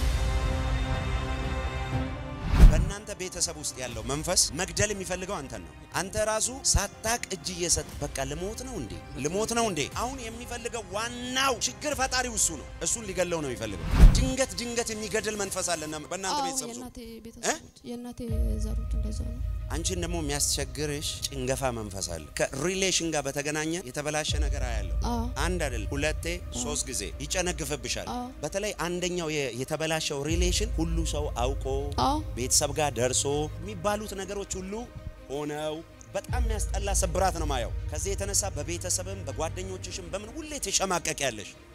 በእናንተ ቤተሰብ ውስጥ ያለው መንፈስ መግደል የሚፈልገው አንተን ነው። አንተ ራሱ ሳታቅ እጅ እየሰጥ በቃ ልሞት ነው እንዴ ልሞት ነው እንዴ። አሁን የሚፈልገው ዋናው ችግር ፈጣሪው እሱ ነው። እሱን ሊገለው ነው የሚፈልገው። ድንገት ድንገት የሚገድል መንፈስ አለና በእናንተ አዎ፣ ቤተሰብ ውስጥ የእናቴ ቤተሰቦች የእናቴ ዘሮች እንደዛ ነው። አንቺን ደግሞ የሚያስቸግርሽ ጭንገፋ መንፈስ አለ። ከሪሌሽን ጋር በተገናኘ የተበላሸ ነገር አያለው። አዎ። አንድ አይደል፣ ሁለቴ ሶስት ጊዜ ይጨነግፍብሻል። አዎ። በተለይ አንደኛው የ- የተበላሸው ሪሌሽን ሁሉ ሰው አውቆ አዎ። ቤተሰብ ጋር ደርሶ የሚባሉት ነገሮች ሁሉ ሆነው በጣም የሚያስጠላ ስብራት ነው ማየው። ከዚህ የተነሳ በቤተሰብም በጓደኞችሽም በምን ሁሌ ትሸማቀቅ ያለሽ